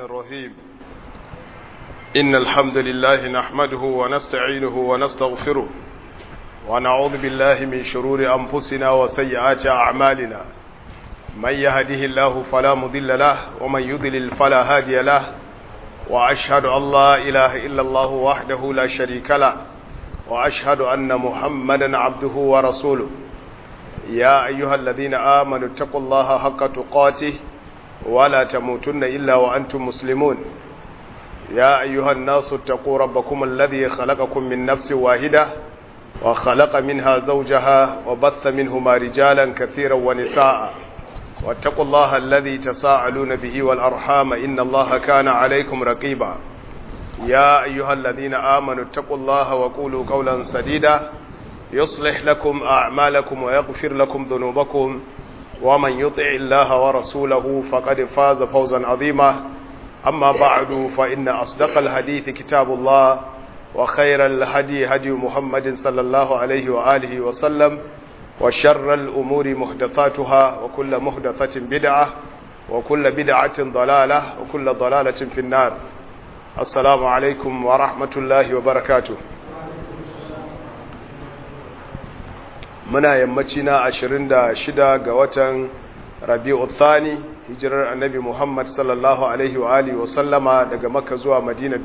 الرحيم إن الحمد لله نحمده ونستعينه ونستغفره ونعوذ بالله من شرور أنفسنا وسيئات أعمالنا من يهده الله فلا مضل له ومن يضلل فلا هادي له وأشهد أن لا إله إلا الله وحده لا شريك له وأشهد أن محمدا عبده ورسوله يا أيها الذين آمنوا اتقوا الله حق تقاته ولا تموتن إلا وأنتم مسلمون يا أيها الناس اتقوا ربكم الذي خلقكم من نفس واحدة وخلق منها زوجها وبث منهما رجالا كثيرا ونساء واتقوا الله الذي تساءلون به والأرحام إن الله كان عليكم رقيبا يا أيها الذين آمنوا اتقوا الله وقولوا قولا سديدا يصلح لكم أعمالكم ويغفر لكم ذنوبكم ومن يطع الله ورسوله فقد فاز فوزا عظيما أما بعد فإن أصدق الحديث كتاب الله وخير الهدي هدي محمد صلى الله عليه وآله وسلم وشر الأمور محدثاتها وكل محدثة بدعة وكل بدعة ضلالة وكل ضلالة في النار السلام عليكم ورحمة الله وبركاته muna yammaci na 26 ga watan rabi'u thani hijirar annabi muhammad sallallahu alaihi wa alihi wa sallama daga makka zuwa madina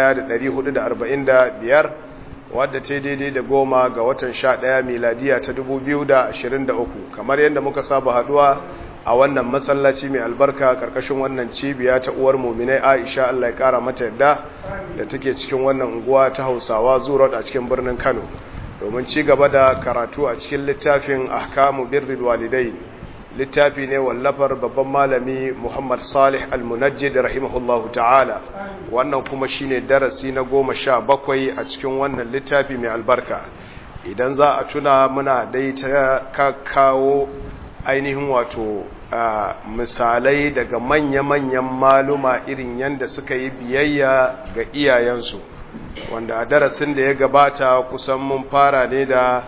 1445 wadda ce daidai da goma ga watan 11 miladiya ta 2023 kamar yadda muka saba haduwa a wannan masallaci mai albarka karkashin wannan cibiya ta uwar muminai aisha allah ya kara mata yadda da take cikin wannan unguwa ta hausawa zuwa a cikin birnin kano domin ci gaba da karatu a cikin littafin ahkamu birrul walidai littafi ne wallafar babban malami Muhammad Salih Al-Munajjid rahimahullahu ta'ala wannan kuma shine darasi na goma sha bakwai a cikin wannan littafi mai albarka idan za a tuna muna dai ta kawo ainihin wato misalai daga manya-manyan maluma irin yadda suka yi biyayya ga iyayensu wanda a darasin da ya gabata kusan mun fara ne da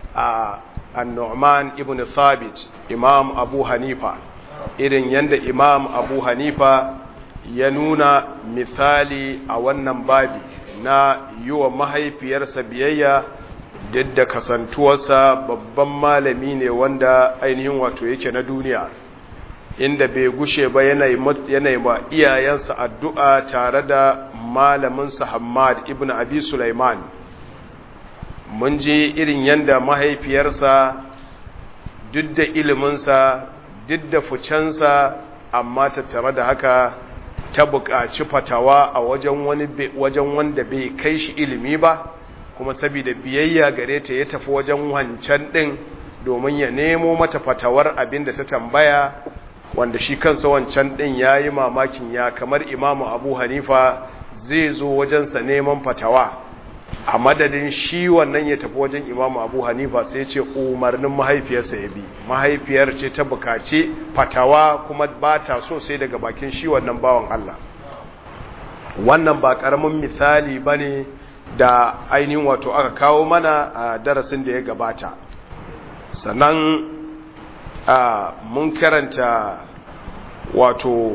annu'man ibn thabit imam abu hanifa irin yadda imam abu hanifa ya nuna misali a wannan babi na yi wa mahaifiyarsa biyayya duk da kasantuwarsa babban malami ne wanda ainihin wato yake na duniya inda bai gushe ba yanayi ba iyayensa addu'a tare da malaminsa Hamad ibn Abi Sulaiman. Mun ji irin yadda mahaifiyarsa duk da iliminsa, duk da fucensa, amma tattare da haka ta buƙaci fatawa a wajen wanda bai kai shi ilimi ba, kuma saboda biyayya gare ta ya tafi wajen wancan ɗin domin ya nemo mata fatawar abin da ta tambaya wanda shi kansa wancan ɗin ya yi mamakin ya kamar imamu abu hanifa zai zo wajensa neman fatawa a madadin shi wannan ya tafi wajen imamu abu hanifa sai ce umarnin mahaifiyarsa ya bi mahaifiyar ce ta bukaci fatawa kuma ba ta so sai daga bakin shi wannan bawan allah wannan ba ƙaramin misali ba ne da ainihin wato aka kawo mana a darasin da ya gabata sannan mun karanta wato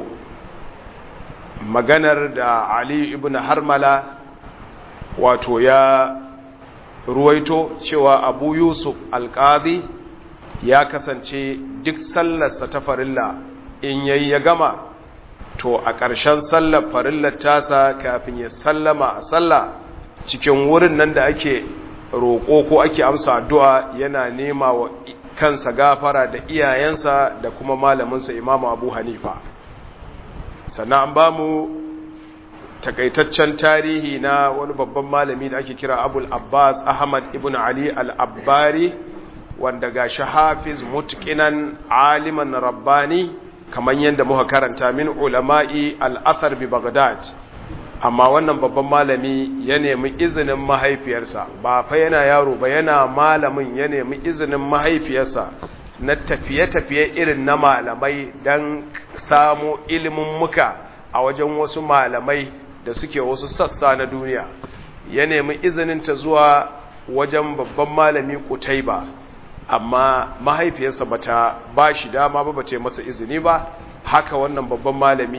maganar da Ali ibn Harmala wato ya ruwaito cewa Abu Yusuf Alqadi ya kasance duk sallarsa ta farilla in yayi ya gama to a ƙarshen sallar farillar tasa kafin ya sallama a sallah cikin wurin nan da ake roƙo ko ake amsa addu'a yana nema wa kansa gafara da iyayensa da kuma malaminsa imamu abu hanifa sannan an ba mu takaitaccen tarihi na wani babban malami da ake kira abul abbas ahmad ibn ali al-abbari wanda ga shi hafiz mutkinan aliman rabbani kamar yadda muka karanta min ulama'i al-athar bi baghdad amma wannan babban malami ya nemi izinin mahaifiyarsa ba fa yana yaro ba yana malamin ya nemi izinin mahaifiyarsa na tafiye-tafiye irin na malamai don samu ilimin muka a wajen wasu malamai da suke wasu sassa na duniya ya nemi izinin ta zuwa wajen babban malami kutai ba amma mahaifiyarsa bata ba shi dama ba bace masa izini ba haka wannan babban malami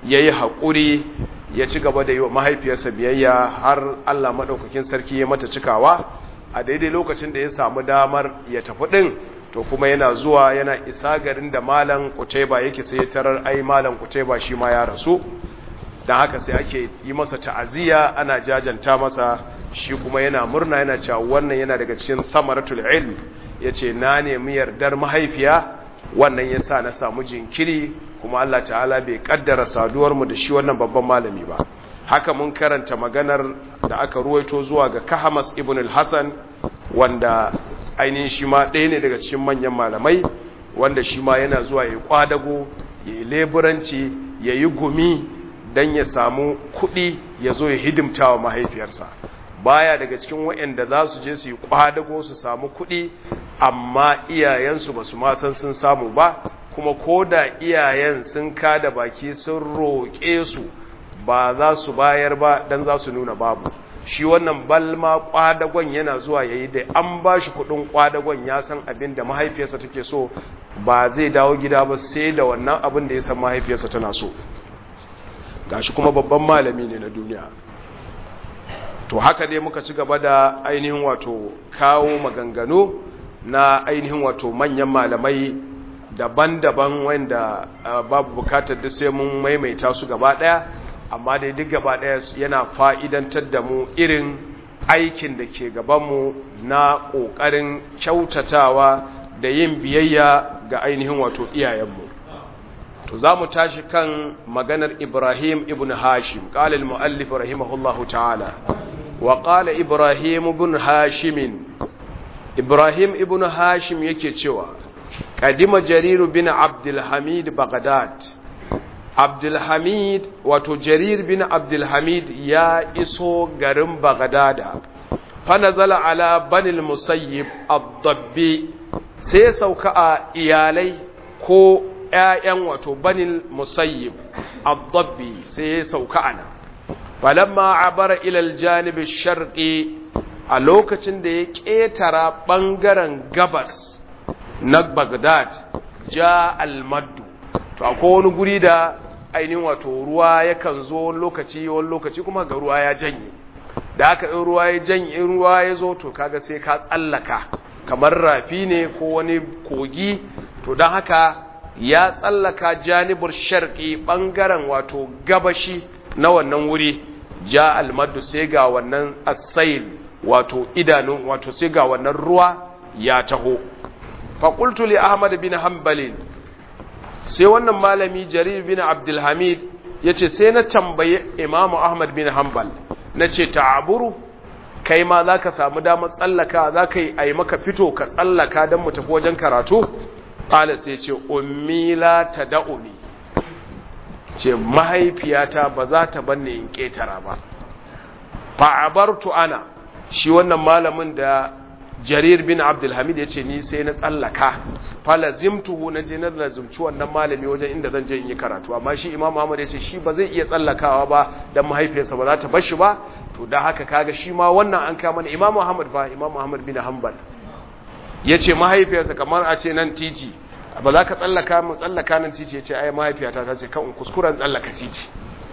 ya yi haƙuri ya ci gaba da yi wa mahaifiyarsa biyayya har Allah maɗaukakin sarki ya mata cikawa a daidai lokacin da ya samu damar ya tafi ɗin to kuma yana zuwa yana isa garin da malam kutaiba yake sai tarar ai malam kutaiba shi ma ya rasu don haka sai ake yi masa ta'aziyya ana jajanta masa shi kuma yana murna yana cewa wannan yana daga cikin samaratul ilm yace na nemi yardar mahaifiya wannan yasa na samu jinkiri kuma Allah ta'ala bai kaddara saduwar mu da shi wannan babban malami ba haka mun karanta maganar da aka ruwaito zuwa ga Kahamas ibn al-Hasan wanda ainihin shi ma ɗaya ne daga cikin manyan malamai wanda shi ma yana zuwa ya kwadago ya yi leburanci ya yi gumi don ya samu kuɗi ya zo ya hidimta wa mahaifiyarsa baya daga cikin waɗanda za su je su yi kwadago su samu kuɗi amma iyayensu ba su san sun samu ba kuma ko da iyayen sun kada baki sun roƙe su ba za su bayar ba don za su nuna babu shi wannan balma kwadagon yana zuwa ya yi da an ba shi kudin kwadagon ya san abin da mahaifiyarsa take so ba zai dawo gida ba sai da wannan abin da ya san mahaifiyarsa tana so gashi kuma babban malami ne na duniya to haka dai muka ci gaba da ainihin wato kawo maganganu na ainihin wato manyan malamai daban-daban wanda babu bukatar da sai mun maimaita su gaba daya amma dai duk gaba ɗaya yana fa'idantar da mu irin aikin da ke gabanmu na ƙoƙarin kyautatawa da yin biyayya ga ainihin wato iyayenmu to za mu tashi kan maganar ibrahim ibn hashim ƙalil mu'allif rahimahullahu ta'ala wa ƙala ibrahim ibn hashimin ibrahim ibn hashim yake cewa ƙadima jariru bin abdulhamid baghdad Abdulhamid wato Jarir bin Abdulhamid ya iso garin Baghdada fanazala ala banil musayyib ad-dabbi sai sauka a iyalai ko ƴaƴan wato banil musayyib ad-dabbi sai sauka ana falamma abara ila al-janib ash-sharqi a lokacin da ya ketara bangaren gabas na Baghdad ja al-maddu to akwai wani guri da ainihin wato ruwa yakan zo wani lokaci wani lokaci kuma ga ruwa ya janye da aka in ruwa ya janye in ruwa ya zo to kaga sai ka tsallaka kamar rafi ne ko wani kogi to don haka ya tsallaka janibur sharqi bangaren wato gabashi na wannan wuri ja almadu sai ga wannan asail wato idanun wato sai ga wannan ruwa ya taho faƙultu li ahmad bin hanbalin sai wannan malami jarir bin abdulhamid ya ce sai na tambaye imamu ahmad bin hanbal na ce ta'aburu kai ma za ka samu damar tsallaka za ka yi a yi maka fito ka tsallaka don mu tafi wajen karatu ƙala sai ce ummila ta da'uni ce mahaifiyata ba za ta banne in ƙetara ba fa'abartu ana shi wannan malamin da jarir bin abdulhamid ya ce ni sai na tsallaka falazimtuhu na je na lazumci wannan malami wajen inda zan je in yi karatu amma shi imam ahmad ya ce shi ba zai iya tsallakawa ba dan mahaifiyarsa ba za ta bar shi ba to da haka kaga shi ma wannan an kama ne imam ahmad fa imam ahmad bin hanbal ya ce mahaifiyarsa kamar a ce nan titi ba za ka tsallaka mu tsallaka nan titi ya ce ai mahaifiyata ta ce kan kuskuren tsallaka titi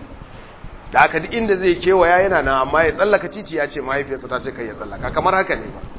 da haka duk inda zai kewaya yana nan amma ya tsallaka titi ya ce mahaifiyarsa ta ce kai ya tsallaka kamar haka ne ba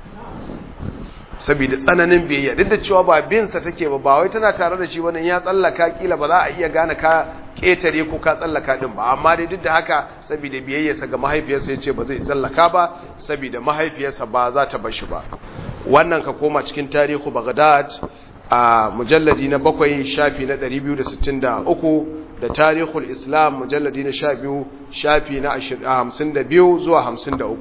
saboda tsananin biyayya duk da cewa ba binsa take ba ba wai tana tare da shi wannan ya tsallaka kila ba za a iya gane ka ketare ko ka tsallaka din ba amma dai duk da haka saboda biyayyarsa ga mahaifiyarsa yace ba zai tsallaka ba saboda mahaifiyarsa ba za ta bar shi ba wannan ka koma cikin tarihu Baghdad a mujalladi na bakwai shafi na 263 da tarihul Islam mujalladi na 12 shafi na 52 zuwa 53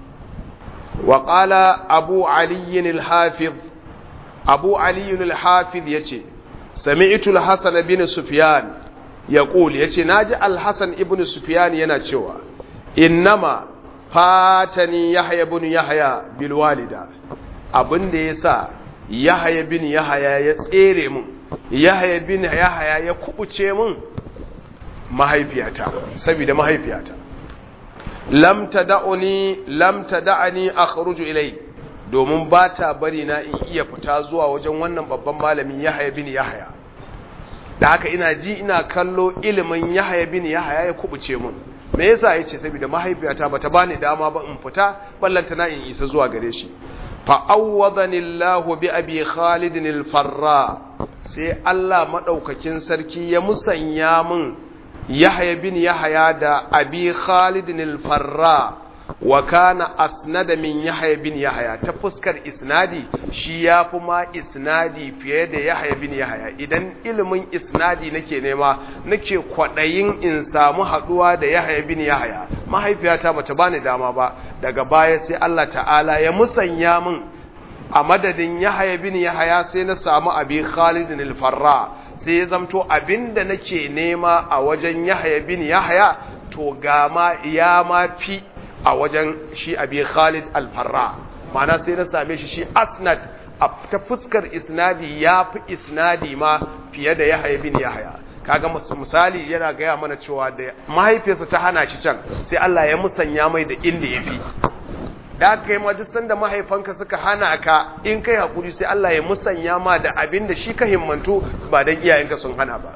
وقال أبو علي الحافظ أبو علي الحافظ يتي سمعت الحسن بن سفيان يقول يتي ناجي الحسن ابن سفيان يناتشوا إنما فاتني يحيى بن يحيى بالوالدة abin da ya sa yahaya bin yahaya ya tsere mun yahaya bin yahaya ya kubuce mun mahaifiyata saboda mahaifiyata lam tada'uni lam tada'ani akhruju ilai domin ba ta bari na in iya fita zuwa wajen wannan babban malamin Yahya bin Yahya da haka ina ji ina kallo ilimin yahaya bin yahaya ya kubuce mun me yasa yace saboda mahaifiyata bata bani dama ba in fita ballanta na in isa zuwa gare shi fa awwadani Allah bi abi Khalid al-Farra sai Allah madaukakin sarki ya musanya mun Yahya bin Yahya da abi Khalid al-Farra wa kana asnada min Yahya bin Yahya ta fuskar isnadi shi yafi ma isnadi fiye da Yahya bin Yahya idan ilimin isnadi nake nema nake kwadayin in samu haduwa da Yahya bin Yahya mahaifiyata bata bani dama ba daga baya sai Allah ta'ala ya musanya min a madadin Yahya bin Yahya sai na samu abi Khalid al-Farra sai ya zamto abinda nake nema a wajen Yahya bin Yahya to gama ya ma fi a wajen shi abi Khalid al-Farra ma'ana sai na same shi shi asnad ta fuskar isnadi ya fi isnadi ma fiye da Yahya bin Yahya kaga misali yana gaya mana cewa da mahaifiyarsa ta hana shi can sai Allah ya musanya mai da inda ya fi da aka yi majistan da mahaifanka suka hana ka in kai hakuri sai Allah ya musanya ma da abin da shi ka himmantu ba don iyayenka sun hana ba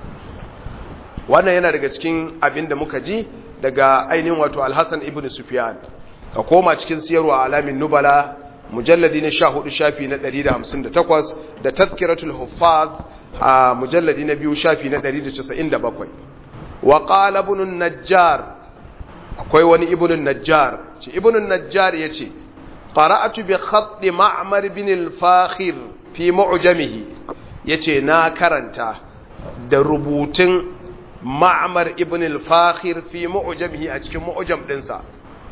wannan yana daga cikin abin da muka ji daga ainihin wato alhassan ibn sufyan ka koma cikin siyarwa alamin nubala mujalladi na 14 shafi na 158 da tazkiratul huffaz a mujalladi na biyu shafi na 197 wa qala ibn najjar akwai wani ibn najjar ce ibn najjar yace qara'atu bi khatt ma'mar bin al-fakhir fi mu'jamihi yace na karanta da rubutun ma'mar ibn al-fakhir fi mu'jamihi a cikin mu'jam dinsa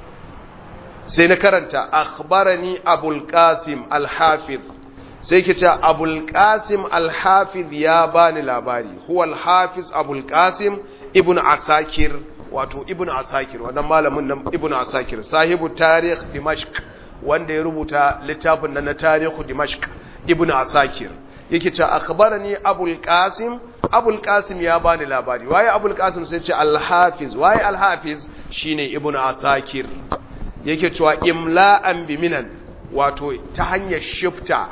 sai na karanta akhbarani abul qasim al-hafiz sai ke ce abul qasim al-hafiz ya bani labari huwa al-hafiz abul qasim ibn asakir wato ibn asakir wannan malamin nan ibn asakir sahibu tarikh dimashq wanda ya rubuta littafin nan na tarihu dimashq ibn asakir yake ce akhbarani abul qasim abul qasim ya bani labari waye abul qasim sai ce al-hafiz waye al-hafiz shine ibn asakir yake cewa imla'an biminan wato ta hanyar shifta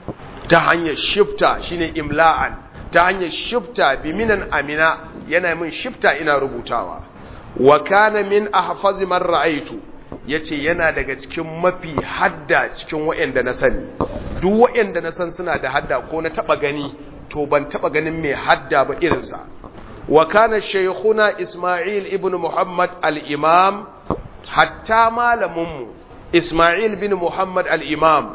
ta hanyar shifta shine imla'an ta hanyar shifta biminan amina yana min shifta ina rubutawa wa kana min ahfazi man ra'aitu yace yana daga cikin mafi hadda cikin wayanda na sani duk wayanda na san suna da hadda ko na taba gani to ban taba ganin mai hadda ba irinsa wa kana shaykhuna isma'il ibn muhammad al-imam hatta malaminmu isma'il bin muhammad al-imam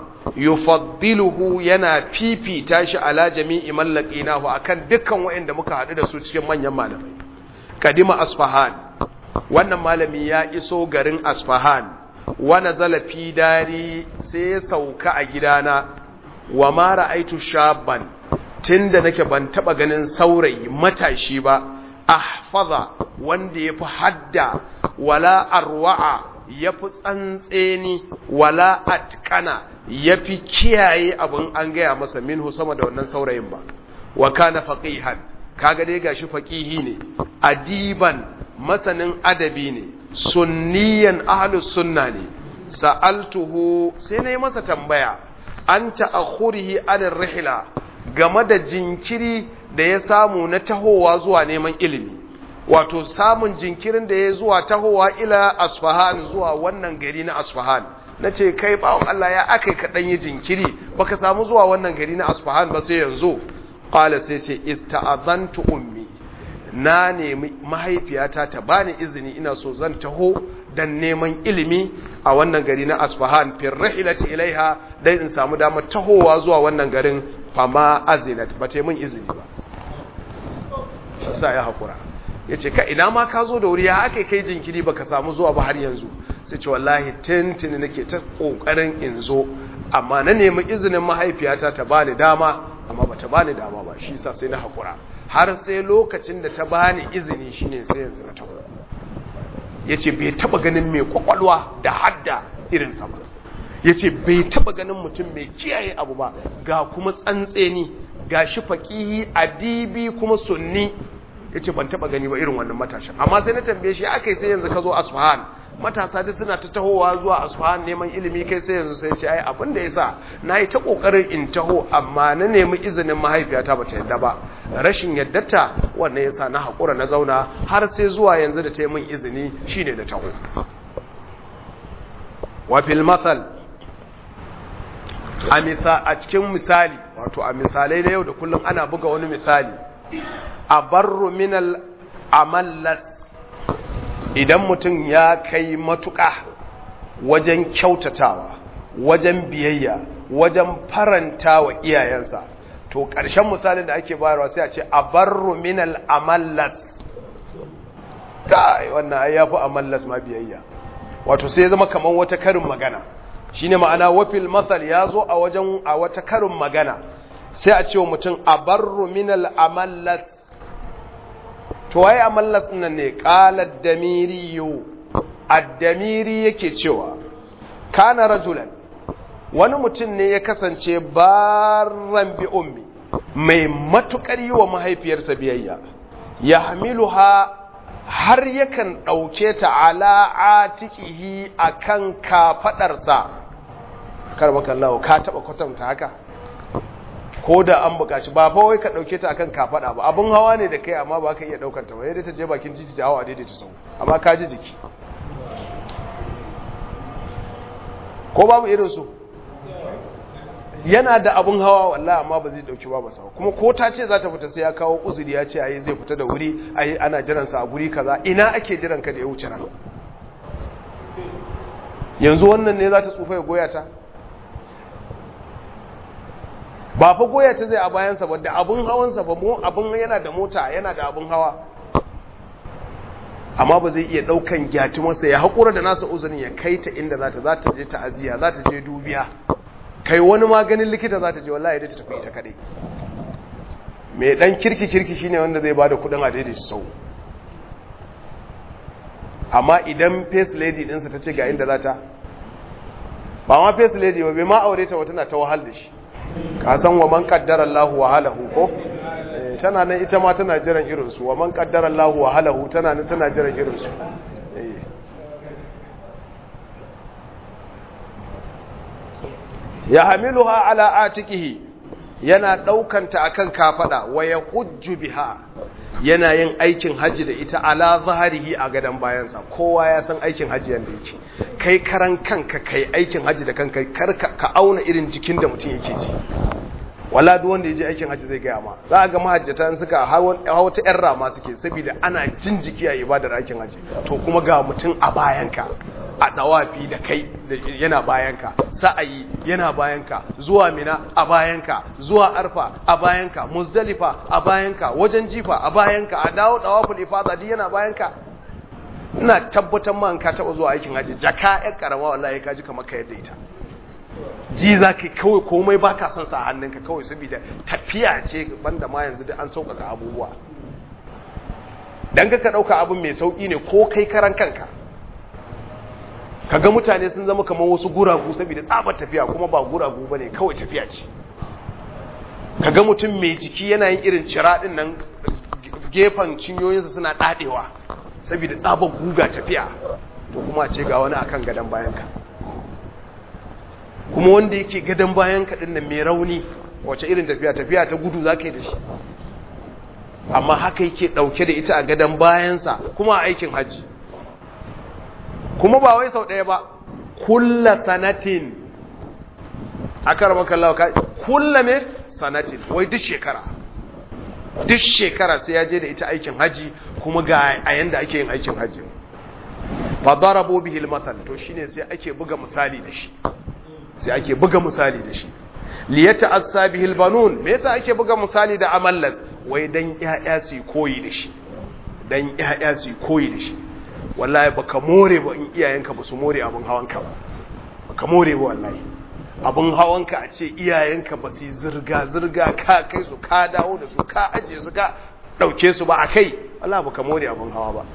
yufaddiluhu yana fifita shi ala jami'i mallaqinahu akan dukkan waɗanda muka haɗu da su cikin manyan malamai kadima asfahan wannan malami ya iso garin asfahan wa nazala fi dari sai ya sauka a gidana wa ma ra'aitu shabban tunda nake ban taba ganin saurayi matashi ba ahfaza wanda yafi hadda wala arwa'a yafi tsantseni wala atqana yafi kiyaye abin an gaya masa minhu sama da wannan saurayin ba wa kana faqihan kaga dai gashi faqihi ne adiban masanin adabi ne sunniyan ahlus sunna ne sa'altuhu sai nayi masa tambaya an ta'akhurihi an rihla game da jinkiri da ya samu na tahowa zuwa neman ilimi wato samun jinkirin da ya zuwa tahowa ila asfahan zuwa wannan gari na asfahan na ce kai bawon Allah ya aka kaɗan yi jinkiri baka samu zuwa wannan gari na asfahan ba sai yanzu ƙwala sai ce ista'azantu ummi na nemi mahaifiyata ta bani izini ina so zan taho dan neman ilimi a wannan gari na asfahan fir rahilati ilaiha dan in samu damar tahowa zuwa wannan garin fama azinat ba ta min izini ba sa ya haƙura ya ce ka ina ma ka zo da wuri ya aka kai jinkiri ba ka samu zuwa ba har yanzu sai ce wallahi tintini nake ta ƙoƙarin in zo amma na nemi izinin mahaifiyata ta bani dama amma ba ta bani dama ba shi sa sai na haƙura har sai lokacin da ta bani izini shine sai yanzu na taho ya ce bai taɓa ganin mai kwakwalwa da hadda irinsa ba ya ce bai taɓa ganin mutum mai kiyaye abu ba ga kuma tsantseni ga shi faƙihi adibi kuma sunni ya ce ban taɓa gani ba irin wannan matashin amma sai na tambaye shi aka yi sai yanzu ka zo asfahan matasa duk suna ta tahowa zuwa asfahan neman ilimi kai sai yanzu sai ce ai abin da yasa nayi ta kokarin in taho amma na nemi izinin mahaifiyata bata yadda ba rashin yaddata wannan yasa na hakura na zauna har sai zuwa yanzu da ta yi min izini shine da taho wa fil masal a misa a cikin misali wato a misalai na yau da kullum ana buga wani misali a barru minal amallas idan mutum ya kai matuƙa wajen kyautatawa wajen biyayya wajen faranta wa iyayensa to ƙarshen misalin da ake bayarwa sai a ce a barru minal amallas kai wannan ai yafi amallas ma biyayya wato sai ya zama kaman wata karin magana shine ma'ana wafil masal ya zo a wajen a wata karin magana sai a ce wa mutum a barru minal amallas to waye amallas nan ne qala ad-damiri ad-damiri yake cewa kana rajulan wani mutum ne ya kasance barran bi ummi mai matukar yi wa mahaifiyarsa biyayya ya hamiluha har yakan ɗauke ta ala atikihi a kan kafaɗarsa karbakallahu ka taɓa kwatanta haka ko da an buƙaci ba fa wai ka ɗauke ta akan kafaɗa ba abin hawa ne da kai amma ba ka iya ɗaukar ta ba yadda ta je bakin titi ta hawa daidai ta sau amma ka ji jiki ko babu irin su yana da abun hawa wallahi amma ba zai dauki ba sa kuma ko ta ce za ta fita sai ya kawo uzuri ya ce ayi zai fita da wuri ayi ana jiran sa a guri kaza ina ake jiran ka da ya wuce nan yanzu wannan ne za ta tsufa ya goya ta ba fa goya ta zai a bayan sa ba da abun hawan sa ba mu abun yana da mota yana da abun hawa amma ba zai iya daukan gyati masa ya hakura da nasa uzurin ya kai ta inda za ta za ta je ta'aziya za ta je dubiya kai wani maganin likita za ta je wallahi dai ta tafi ita kadai mai dan kirki kirki shine wanda zai bada kudin a daidai sau amma idan face lady dinsa ta ce ga inda za ta ba ma face lady ba bai ma aure ta wata na ta wahal da shi ka san wa man qaddara Allahu wa halahu ko tana nan ita ma tana jiran irin su wa man qaddara Allahu wa halahu tana nan tana jiran irin su ya hamiluha ala atikihi yana daukanta akan kafada wa ya hujju biha yana yin aikin haji da ita ala zaharihi a gadan bayansa kowa ya san aikin haji yanda yake kai karan kanka kai aikin haji da kanka kar ka auna irin jikin da mutum yake ji wala duk wanda ya je aikin haji zai gaya ma za a ga mahajjata suka hawa ta yan rama suke saboda ana jin jiki a ibadar aikin haji to kuma ga mutum a bayanka a dawafi da kai yana bayanka sa'ayi yana bayanka zuwa mina a bayanka zuwa arfa a bayanka muzdalifa a bayanka wajen jifa a bayanka a dawo dawaful ifada duk yana bayanka ina tabbatar ma ka taba zuwa aikin haji jaka ƴan karama wallahi ka ji kamar ka yadda ita ji za ka kawai komai ba ka son sa a hannunka kawai saboda tafiya ce banda ma yanzu da an sauƙaƙa abubuwa dan ka ɗauka abin mai sauƙi ne ko kai karan kanka kaga mutane sun zama kamar wasu guragu saboda tsabar tafiya kuma ba guragu bane kawai tafiya ce kaga mutum mai jiki yana yin irin ciradin nan gefen cinyoyinsa suna dadewa saboda tsabar guga tafiya to kuma ce ga wani akan gadan bayanka kuma wanda yake gadan bayanka din nan mai rauni wace irin tafiya tafiya ta gudu zaka yi da shi amma haka yake dauke da ita a gadan bayansa kuma a aikin hajji kuma ba wai sau ɗaya ba kulla sanatin a karama kallawa ka kulla me sanatin wai duk shekara duk shekara sai ya je da ita aikin haji kuma ga a yanda ake yin aikin haji fa darabo bihi al to shine sai ake buga misali da shi sai ake buga misali da shi li yata'assa bihi al-banun me yasa ake buga misali da amallas wai dan ƴaƴa su koyi da shi dan ƴaƴa su koyi da shi wallahi baka more ba in iyayenka ba su more abin hawanka ba baka more ba wallahi abin hawanka a ce iyayenka ba su zirga zirga ka kai su ka dawo da su ka aje su ka dauke su ba a kai wallahi baka more abin hawa ba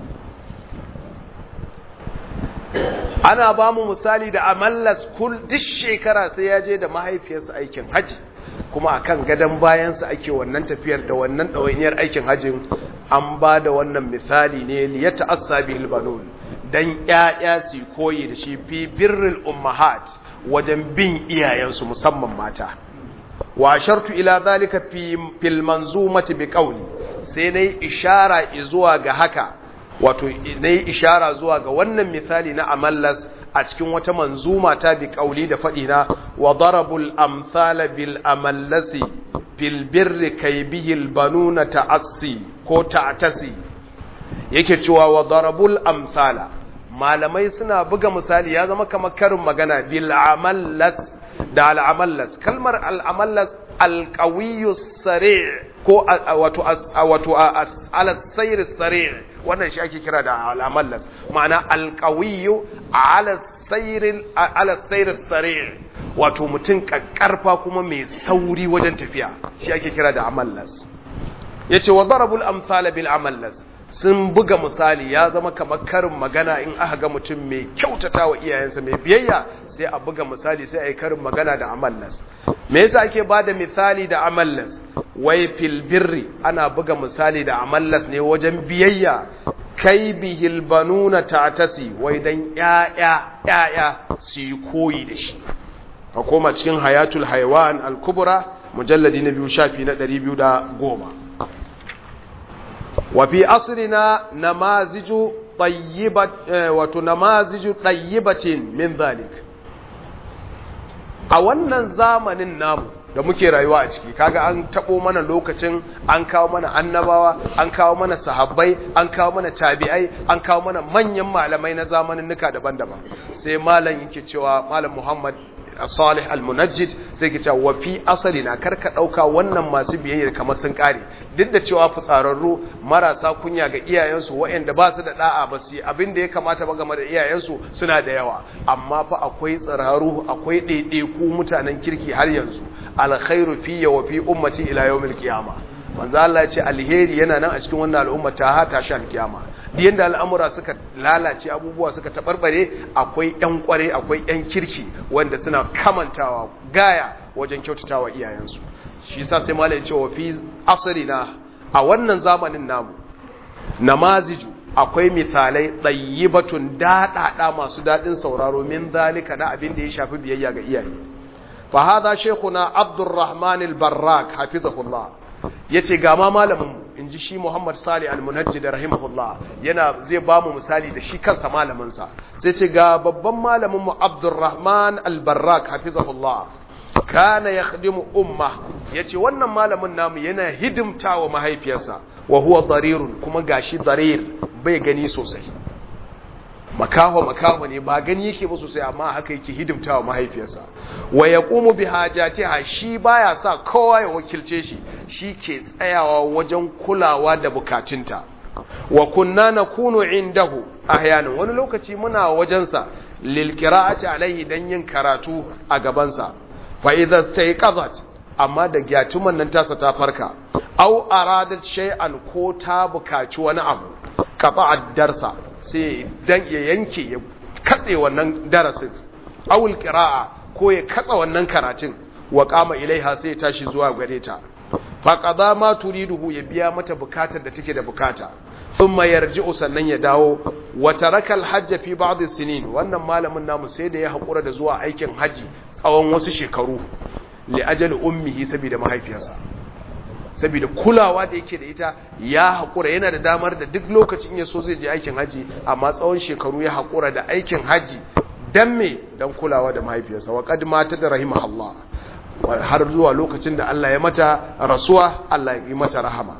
ana ba mu misali da amallas kul duk shekara sai ya je da mahaifiyarsa aikin haji kuma akan gadon bayansa ake wannan tafiyar da wannan ɗawainiyar aikin hajjin an ba da wannan misali ne ya ta'assa bihil banun dan ƴaƴa su koyi da shi fi birrul ummahat wajen bin iyayensu musamman mata wa shartu ila zalika fi fil manzumati bi qawli sai nayi ishara zuwa ga haka wato nayi ishara zuwa ga wannan misali na amallas a cikin wata manzuma ta bi qawli da fadi na wa darabul amsala bil amallasi fil birri kay bihil banuna ta'assi ko ta'tasi yake cewa wa darabul amsala malamai suna buga misali ya zama kamar karin magana bil amallas da al amallas kalmar al amallas al qawiyyu sari' ko wato wato al sayr sari' wannan shi ake kira da al amallas ma'ana al qawiyyu ala sayr ala sayr sari' wato mutum kakkarfa kuma mai sauri wajen tafiya shi ake kira da amallas yace wa darabul amsala bil amallas sun buga misali ya zama kamar karin magana in aka ga mutum mai kyautata wa iyayensa mai biyayya sai a buga misali sai a yi karin magana da amallas me yasa ake ba da misali da amallas wai fil birri ana buga misali da amallas ne wajen biyayya kai bihil banuna ta'tasi wai dan ƴaƴa ƴaƴa su yi koyi da shi ka koma cikin hayatul haiwan al-kubra mujalladi na biyu shafi na 210 وفي عصرنا نماذج طيبة وتنماذج طيبة من ذلك a wannan zamanin namu da muke rayuwa a ciki kaga an tabo mana lokacin an kawo mana annabawa an kawo mana sahabbai an kawo mana tabi'ai an kawo mana manyan malamai na zamanin nuka daban-daban sai malam yake cewa malam Muhammad Salih al-Munajjid sai ke cewa wa fi asalina karka dauka wannan masu biyayyar kamar sun kare duk da cewa fitsararru marasa kunya ga iyayensu waɗanda ba su da da'a ba su abin da ya kamata ba game da iyayensu suna da yawa amma fa akwai tsiraru akwai ɗaiɗaiku mutanen kirki har yanzu alkhairu fi wa fi ummati ila yawmil qiyama manzo Allah ya ce alheri yana nan a cikin wannan al'umma ta ha ta shan kiyama duk yanda al'amura suka lalace abubuwa suka tabarbare akwai ƴan kware akwai ƴan kirki wanda suna kamantawa gaya wajen kyautatawa iyayensu shi yasa sai malai ya ce wa fi asrina a wannan zamanin namu namaziju akwai misalai ɗayyibatun daɗaɗa masu daɗin sauraro min zalika na abin da ya shafi biyayya ga iyaye fa hadha shaykhuna abdurrahman al-barrak hafizahullah yace ga ma malamin inji shi Muhammad Salih al-Munajjid rahimahullah yana zai ba mu misali da shi kansa malamin sa sai ce ga babban malamin mu Abdurrahman al-Barrak hafizahullah kana yakhdimu umma yace wannan malamin namu yana hidimtawa mahaifiyarsa wa huwa darirun kuma gashi darir bai gani sosai makaho makaho ne ba gani yake ba sosai amma haka yake hidimtawa mahaifiyarsa wa yaqumu bi hajatiha shi baya sa kowa ya wakilce shi shi ke tsayawa wajen kulawa da bukatunta wa kunna nakunu indahu ahyanan wani lokaci muna wajensa lil qira'ati alaihi dan yin karatu a gabansa fa idza stayqazat amma da gyatuman nan tasa ta farka aw aradat shay'an ko ta bukaci wani abu qata'ad darsa sai dan ya yanke ya katse wannan darasin awul qira'a ko ya katsa wannan karatun wa qama ilaiha sai ya tashi zuwa gare ta fa qada ma turiduhu ya biya mata bukatar da take da bukata thumma yarji'u sannan ya dawo wa taraka al-hajj fi ba'd sinin wannan malamin namu sai da ya hakura da zuwa aikin haji tsawon wasu shekaru li ajali ummihi saboda mahaifiyarsa saboda kulawa da yake da ita ya haƙura yana da damar da duk lokacin ya so zai je aikin haji amma tsawon shekaru ya haƙura da aikin haji dan me dan kulawa da mahaifiyarsa wa qad mata da rahimahullah har zuwa lokacin da Allah ya mata rasuwa Allah ya yi mata rahama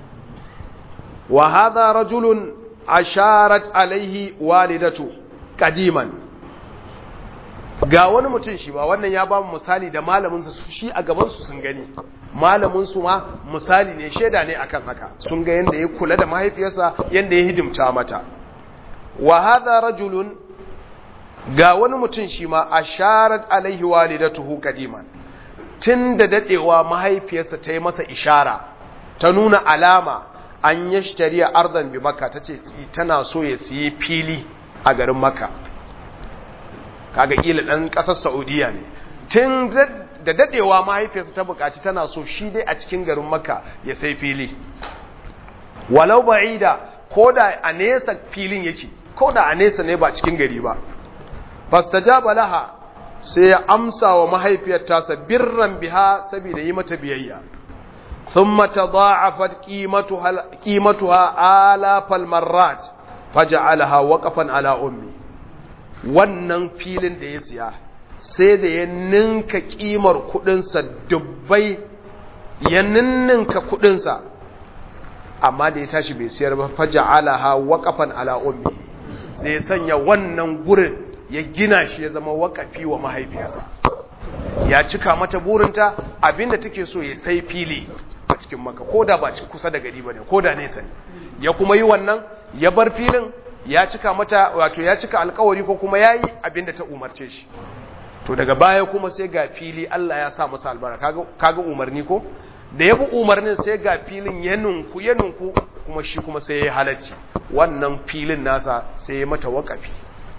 wa hadha rajulun asharat alaihi walidatu qadiman ga wani mutum shi ba wannan ya ba mu misali da malaminsa shi a gabansu sun gani malaminsu ma misali ne shaida ne akan haka sun ga yadda ya kula da mahaifiyarsa yadda ya hidimta mata wa hadha rajulun ga wani mutum shi ma asharat alaihi walidatuhu qadiman tun da dadewa mahaifiyarsa ta yi masa ishara ta nuna alama an yashtariya ardan bi makka tace tana so ya siye fili a garin makka kaga kila dan kasar Saudiya ne tun da dadewa mahaifiyarsa ta bukaci tana so shi dai a cikin garin Makka ya sai fili walau ba'ida koda a nesa filin yake ko da a nesa ne ba cikin gari ba fastajaba laha sai ya amsa wa mahaifiyar tasa birran biha saboda yi mata biyayya thumma tadha'afat qimatuha qimatuha alafal marrat faj'alaha waqafan ala ummi wannan filin da ya siya sai da ya ninka kimar kudinsa dubbai ya ninninka kudinsa amma da ya tashi bai siyar ba faj'alaha waqafan ala ummi sai ya sanya wannan gurin ya gina shi ya zama wakafi wa mahaifiyarsa ya cika mata burinta abinda take so ya sai fili a cikin maka ko da ba kusa da gari ba ne ko da nesa ne ya kuma yi wannan ya bar filin ya cika mata wato ya cika alkawari ko kuma ya yi abinda ta umarce shi to daga baya kuma sai ga fili Allah ya sa masa albarka kaga umarni ko da ya bi umarnin sai ga filin ya nunku ya nunku kuma shi kuma sai ya halacci wannan filin nasa sai ya mata wakafi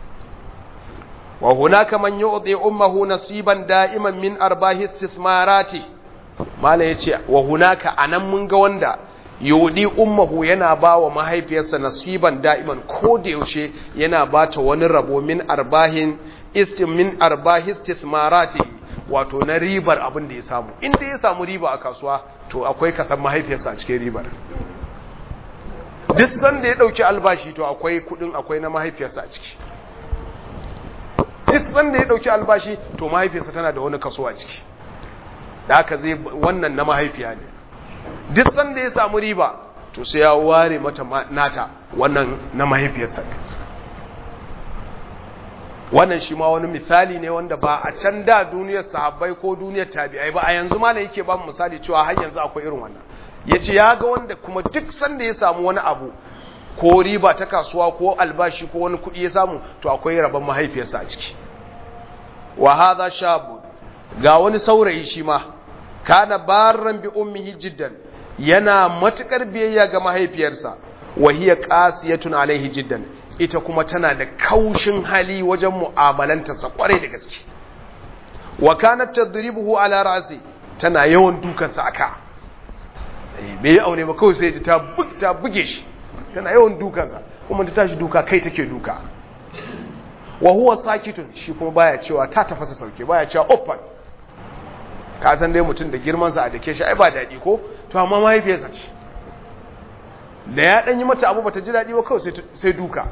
وهناك من يعطي أمه نصيبا دائما من أرباه استثماراته ما لا يتي وهناك أنا من قواندا يودي أمه ينا با وما هي بيسا نصيبا دائما كود يوشي ينا بات ونربو من أرباه است من أرباه استثماراته wato na ribar abin da ya samu inda ya samu riba a kasuwa to akwai kasan mahaifiyarsa a cikin ribar duk sanda ya dauki albashi to akwai kudin akwai na mahaifiyarsa a ciki duk sanda ya dauki albashi to mahaifiyarsa tana da wani kaso a ciki da haka zai wannan na mahaifiya ne duk sanda ya samu riba to sai ya ware mata nata wannan na mahaifiyarsa wannan shi ma wani misali ne wanda ba a can da duniyar sahabbai ko duniyar tabi'ai ba a yanzu ma ne yake ba mu misali cewa har yanzu akwai irin wannan yace ya ga wanda kuma duk sanda ya samu wani abu ko riba ta kasuwa ko albashi ko wani kuɗi ya samu to akwai rabon mahaifiyarsa a ciki wa hadha shabu ga wani saurayi shi ma kana barran bi ummihi jiddan yana matukar biyayya ga mahaifiyarsa wa hiya qasiyatun alaihi jiddan ita kuma tana da kaushin hali wajen mu'amalanta sa kwarai da gaske wa kanat tadribuhu ala ra'si tana yawan dukansa aka bai aure ba kawai sai ta buge shi tana yawan dukansa kuma ta tashi duka kai take duka wa huwa sakitun shi kuma baya cewa ta tafasa sauke baya cewa open ka san dai mutum da girman sa a dake shi ai ba dadi ko to amma mahaifiyarsa ce da ya dan yi mata abu bata ji dadi ba kawai sai sai duka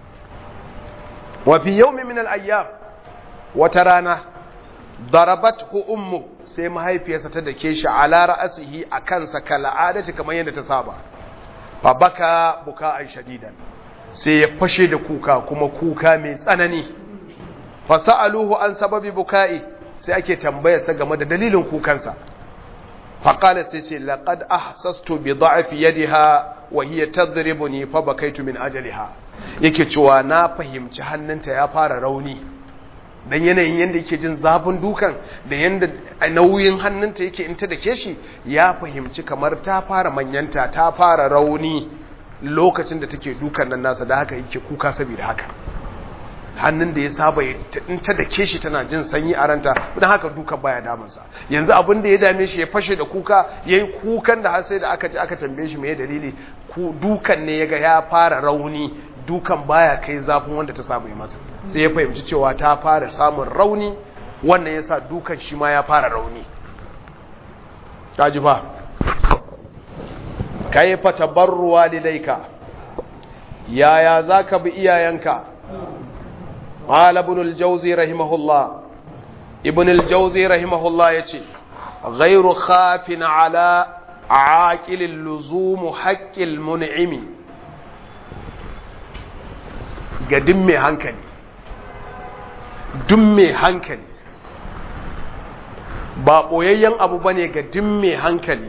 wa fi yawmin min al-ayyam wata rana darabathu ummu sai mahaifiyarsa ta dake shi ala ra'asihi akan sa kal'adati kamar yadda ta saba fa baka buka'an shadidan sai ya fashe da kuka kuma kuka mai tsanani fa sa'aluhu an sababi buka'i sai ake tambayar sa game da dalilin kukansa fa qala sai ce laqad ahsastu bi da'fi yadiha wa hiya tadribuni fa bakaitu min ajaliha yake cewa na fahimci hannunta ya fara rauni dan yanayin yanda yake jin zafin dukan da yanda nauyin hannunta yake in ta dake shi ya fahimci kamar ta fara manyanta ta fara rauni lokacin da take dukan nan nasa da haka yake kuka saboda haka hannun da ya saba in ta dake shi tana jin sanyi a ranta don haka dukan baya damunsa yanzu abin da ya dame shi ya fashe da kuka ya yi kukan da har sai da aka ji aka tambaye shi mai dalili dukan ne ya ga ya fara rauni dukan baya kai zafin wanda ta samu yi masa sai ya fahimci cewa ta fara samun rauni wannan ya sa dukan shi ma ya fara rauni ta ji ba ka yi fatabarruwa lidaika yaya za ka bi iyayenka قال ابن الجوزي رحمه الله ابن الجوزي رحمه الله يتي غير خاف على عاقل اللزوم حق المنعم قدم mai hankali duk mai hankali ba ɓoyayyen abu bane ga duk mai hankali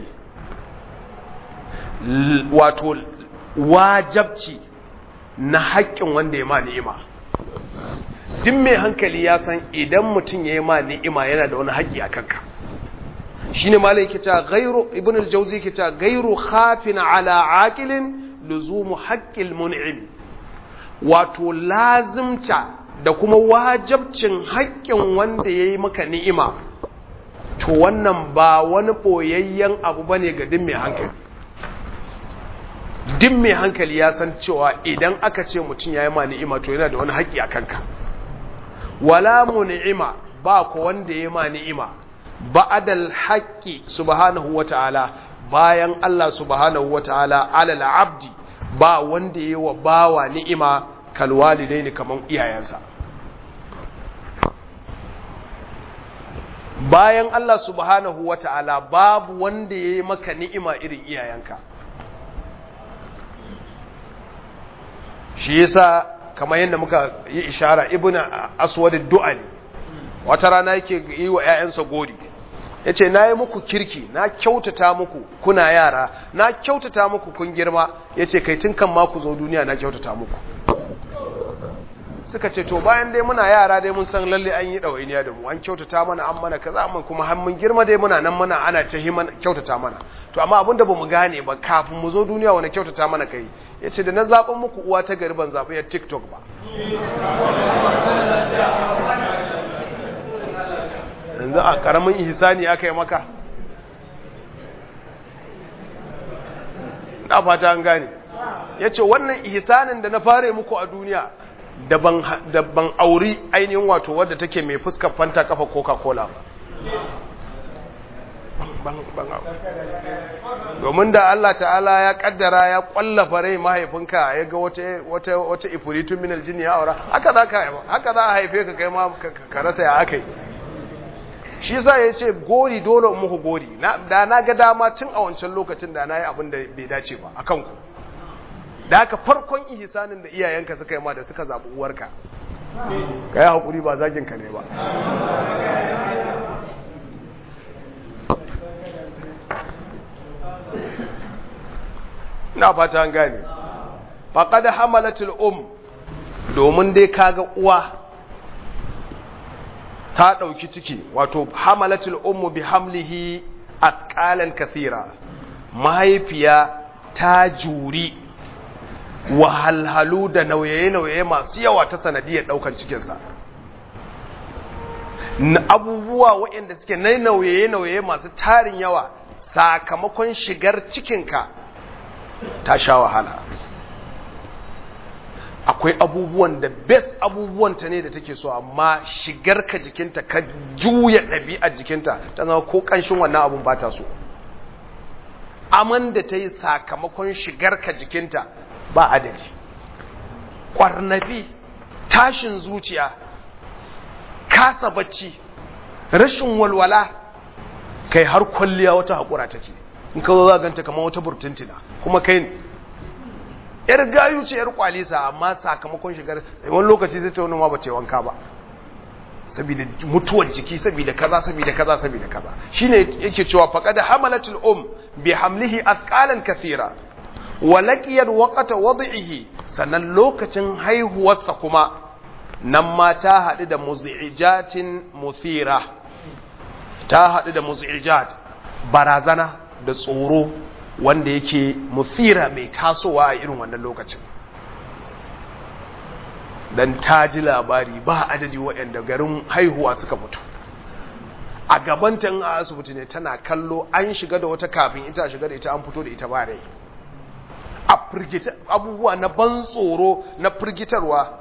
wato wajabci na haƙƙin wanda ya ma ni'ima duk mai hankali ya san idan mutum ya yi ma ni'ima yana da wani haƙƙi a kanka shi ne malai ke cewa gairu ibn al-jauzi ke cewa gairu khafin ala aqilin luzumu haqqil mun'im wato lazimta da kuma wajabcin haƙƙin wanda ya yi maka ni'ima to wannan ba wani ɓoyayyen abu ba ne ga duk mai hankali duk mai hankali ya san cewa idan aka ce mutum ya yi ma ni'ima to yana da wani haƙƙi a kanka wala mu ni'ima ba ku wanda ya ma ni'ima ba'adal haƙƙi subhanahu wata'ala bayan Allah subhanahu wata'ala alal abdi ba wanda ya wa bawa ni'ima kalwalidai ne kaman iyayensa bayan Allah subhanahu wata'ala babu wanda ya yi maka ni'ima irin iyayenka shi yasa kamar yadda muka yi ishara ibn aswad du'ali wata rana yake yi wa ƴaƴansa gori yace nayi muku kirki na kyautata muku kuna yara na kyautata muku kun girma yace kai tun kan ma ku zo duniya na kyautata muku suka ce to bayan dai muna yara dai mun san lalle an yi ɗawainiya da mu an kyautata mana an mana kaza mun kuma har mun girma dai muna nan muna ana ta himan kyautata mana to amma abinda bamu gane ba kafin mu zo duniya wani kyautata mana kai yace da na zaben muku uwa ta gari ban zabi ya TikTok ba yanzu a karamin ihsani aka yi maka da fata an gane yace wannan ihsanin da na fare muku a duniya da ban auri ainihin wato wadda take mai fuskar fanta kafa coca-cola ba domin da Allah ta'ala ya kaddara ya kwallafa rai mahaifinka ya ga wata wata ifuritun minal jini ya aura haka za ka haka za a haife ka kai ma ka rasa ya aka yi shi yasa ya ce gori dole muku gori da na ga dama tun a wancan lokacin da na yi abin da bai dace ba a kanku da haka farkon ihsanin da iyayenka suka yi ma da suka zaɓi uwarka ka yi haƙuri ba zaginka ne ba na fata an gane faƙad hamalatul um domin dai kaga uwa ta ɗauki ciki wato hamalatul ummu bi hamlihi atqalan kathira mahaifiya ta juri wahalhalu da nauye-nauye masu yawa ta sanadiyar ɗaukar cikinsa abubuwa waɗanda suke na nauye-nauye masu tarin yawa sakamakon shigar cikinka ta sha wahala akwai abubuwan da best abubuwanta ne da take so amma shigar ka jikinta ka juya ɗabi'ar jikinta ta zama ko ƙanshin wannan abun ba ta so aman da ta yi sakamakon shigar ka jikinta ba adadi ƙwarnafi tashin zuciya kasa bacci rashin walwala kai har kwalliya wata haƙura take in ka zo za ganta kamar wata burtuntina kuma kai ne yar gayu ce yar kwalisa amma sakamakon shigar wani lokaci zai ta wani ma ba ce wanka ba saboda mutuwar jiki saboda kaza saboda kaza saboda kaza shine yake cewa faqad hamalatul um bi hamlihi athqalan kathira wa laqiyat waqta wad'ihi sannan lokacin haihuwarsa kuma nan ma ta hadu da muzijatin muthira ta hadu da muzijat barazana da tsoro wanda yake muthira mai tasowa a irin wannan lokacin dan ta ji labari ba adadi waɗanda garin haihuwa suka fito a gabanta in a asibiti ne tana kallo an shiga da wata kafin ita shiga da ita an fito da ita ba rai a firgita abubuwa na ban tsoro na firgitarwa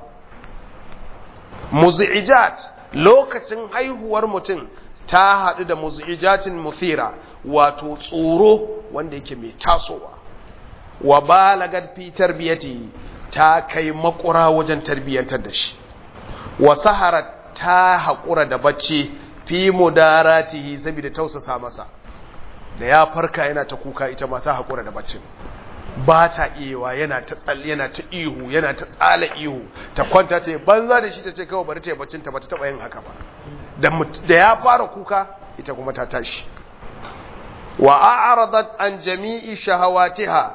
muzi'ijat lokacin haihuwar mutum ta haɗu da muzi'ijatin muthira wato tsoro wanda yake mai tasowa wa balagat fi tarbiyati ta kai makura wajen tarbiyyantar da shi wa sahara ta haƙura da bacci fi mudaratihi saboda tausasa masa da ya farka yana ta kuka ita ma ta haƙura da baccin ba ta iyawa yana ta tsalle yana ta ihu yana ta tsala ihu ta kwanta ta banza da shi ta ce kawai bari ta yi baccin ta ba ta taɓa yin haka ba da ya fara kuka ita kuma ta tashi wa a'radat an jami'i shahawatiha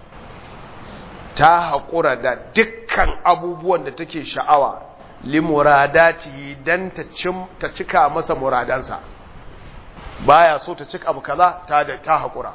ta haƙura da dukkan abubuwan da take sha'awa limuradati dan ta cika masa muradansa baya so ta cika abu kaza ta da ta haƙura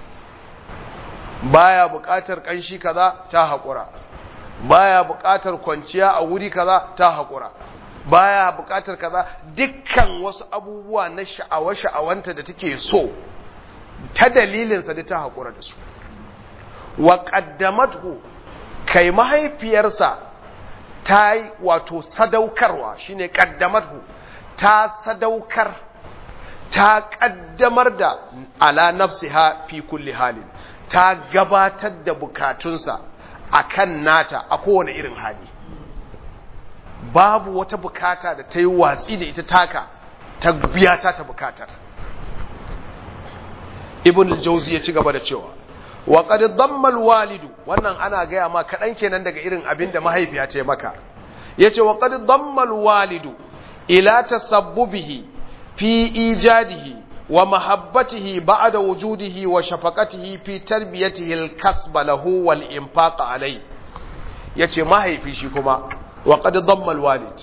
baya buƙatar ƙanshi kaza ta haƙura baya buƙatar kwanciya a wuri kaza ta haƙura baya buƙatar kaza dukkan wasu abubuwa na sha'awa-sha'awanta da take so ta dalilinsa da ta haƙura da su wa qaddamathu kai mahaifiyarsa ta yi wato sadaukarwa shine qaddamathu ta sadaukar ta kaddamar da ala nafsiha fi kulli halin ta gabatar da bukatunsa akan nata a kowane irin hali babu wata bukata da ta yi watsi da ita taka ta biya ta ta bukatar ibn al-jawzi ya ci gaba da cewa wa qad damma al-walidu wannan ana gaya ma kadan kenan daga irin abin da mahaifiya ta yi maka yace wa qad damma al-walidu ila tasabbubihi fi ijadihi wa mahabbatihi ba'da wujudihi wa shafaqatihi fi tarbiyatihi al-kasb lahu wal infaq alayhi yace mahaifi shi kuma wa qad damma al-walid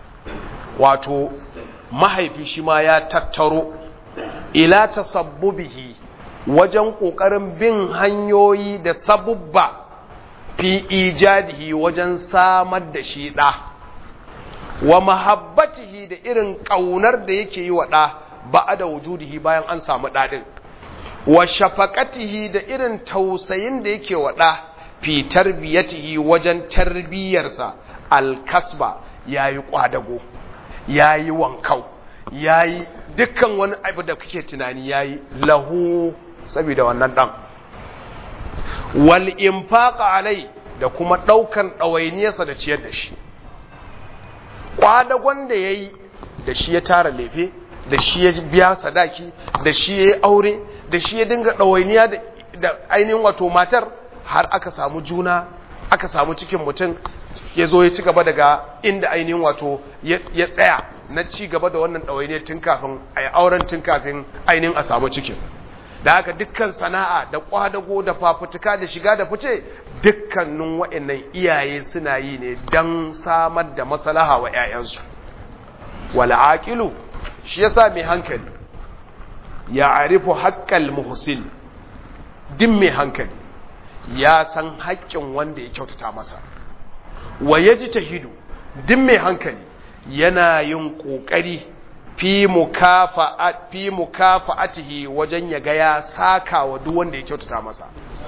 wato mahaifi shi ma ya tattaro ila tasabbubihi wajen kokarin bin hanyoyi da sabubba fi ijadihi wajen samar da shi da wa mahabbatihi da irin kaunar da yake yi wa da ba'da wujudihi bayan an samu dadin wa shafaqatihi da irin tausayin da yake wa da fi tarbiyatihi wajen tarbiyarsa alkasba yayi kwadago yayi wankau yayi dukkan wani abu da kake tunani yayi lahu saboda wannan dan wal infaqa alai da kuma daukan dawainiyarsa da ciyar da shi kwadagon da yayi da shi ya tara lefe da shi ya biya sadaki da shi ya yi aure da shi ya dinga dawainiya da ainihin wato matar har aka samu juna aka samu cikin mutum ya zo ya ci gaba daga inda ainihin wato ya tsaya na ci gaba da wannan ɗawainiyar tun kafin a yi auren tun kafin ainihin a samu cikin da haka dukkan sana'a da kwadago da fafutuka da shiga da fice dukkanin wa'annan iyaye suna yi ne don samar da maslaha wa 'ya'yansu wal aqilu shi yasa mai hankali ya arifu haqqal muhsin din mai hankali ya san haƙƙin wanda ya kyautata masa wa yajtahidu din mai hankali yana yin ƙoƙari fi mukafa'atihi wajen ya ga ya saka wa duk wanda ya kyautata masa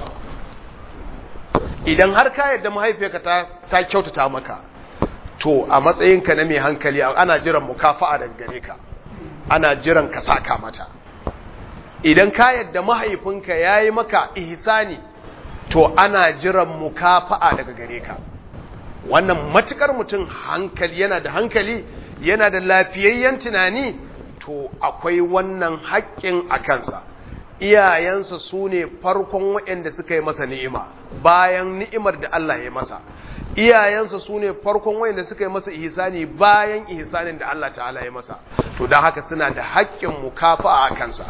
idan har ka yadda mahaifiyarka ta, ta kyautata maka to a matsayinka na mai hankali ana jiran mukafa'a daga gare ka ana jiran ka saka mata idan ka yadda mahaifinka ya yi maka ihsani to ana jiran mukafa'a daga gare ka wannan matukar mutum hankali yana da hankali yana da lafiyayyen tunani to akwai wannan haƙƙin a kansa iyayensa su ne farkon waɗanda suka yi masa ni'ima bayan ni'imar da Allah ya masa iyayensa su ne farkon waɗanda suka yi masa ihsani bayan ihsanin da Allah ta'ala ya masa to don haka suna da haƙƙin mukafa a kansa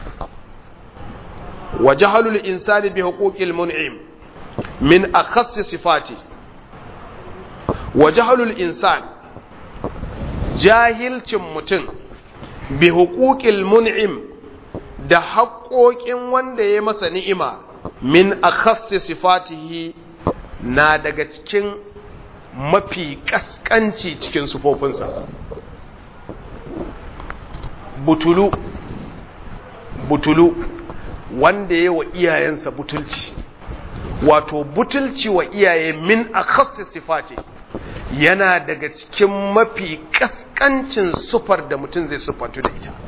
wa jahalul insani bi huquqil mun'im min akhassi sifati wa jahalul insan jahilcin mutum bi huquqil mun'im da haƙoƙin wanda ya masa ni'ima min akhassi sifatihi na daga cikin mafi kaskanci cikin sufofinsa butulu butulu wanda ya wa iyayensa butulci wato butulci wa iyaye min akhassi sifati yana daga cikin mafi kaskancin sufar da mutum zai sufantu da ita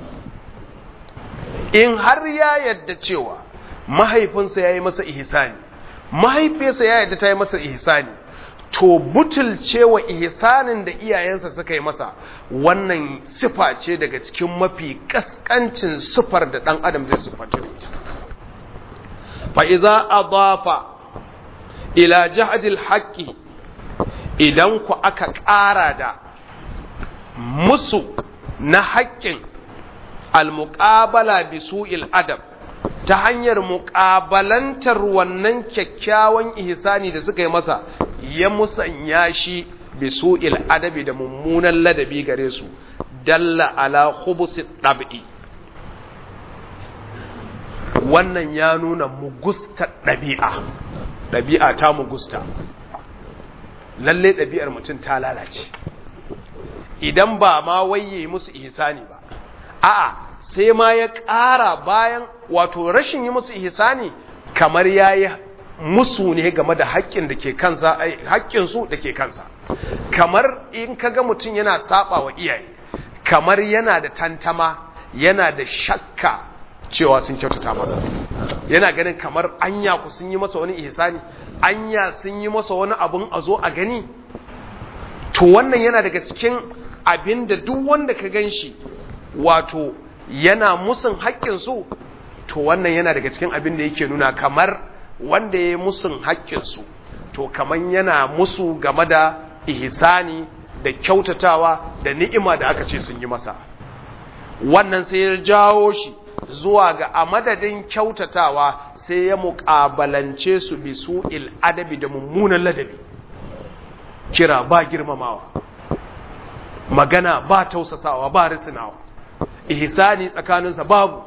in har ya yadda cewa mahaifinsa ya yi masa ihsani mahaifiyarsa ya yadda ta yi masa ihsani to butulcewa ihsanin da iyayensa suka yi masa wannan sifa ce daga cikin mafi kaskancin sufar da ɗan adam zai sufantu da ita fa'iza adafa ila jahadil haƙƙi idan ku aka ƙara da musu na haƙƙin almuƙabala bi su'il adab ta hanyar muƙabalantar wannan kyakkyawan ihsani da suka yi masa ya musanya shi bi su'il adabi da mummunan ladabi gare su dalla ala khubusi ɗab'i wannan ya nuna mugusta ɗabi'a ɗabi'a ta mugusta lalle ɗabi'ar mutum ta lalace idan ba ma waye musu ihsani ba a'a sai ma ya ƙara bayan wato rashin yi musu ihsani kamar yayi musu ne game da haƙƙin da ke kansa haƙƙin su da ke kansa kamar in kaga mutum yana saba wa iyaye kamar yana da tantama yana da shakka cewa sun kyautata masa yana ganin kamar anya ku sun yi masa wani ihsani anya sun yi masa wani abun a zo a gani to wannan yana daga cikin abin da duk wanda ka gan shi wato yana musun haƙƙinsu to wannan yana daga cikin abin da yake nuna kamar wanda ya yi musun haƙƙinsu to kamar yana musu game da ihsani da kyautatawa da ni'ima da aka ce sun yi masa wannan sai ya jawo shi zuwa ga a madadin kyautatawa sai ya muƙabalance su bi su'il adabi da mummunan ladabi kira ba girmamawa magana ba tausasawa ba risinawa ihsani tsakaninsa babu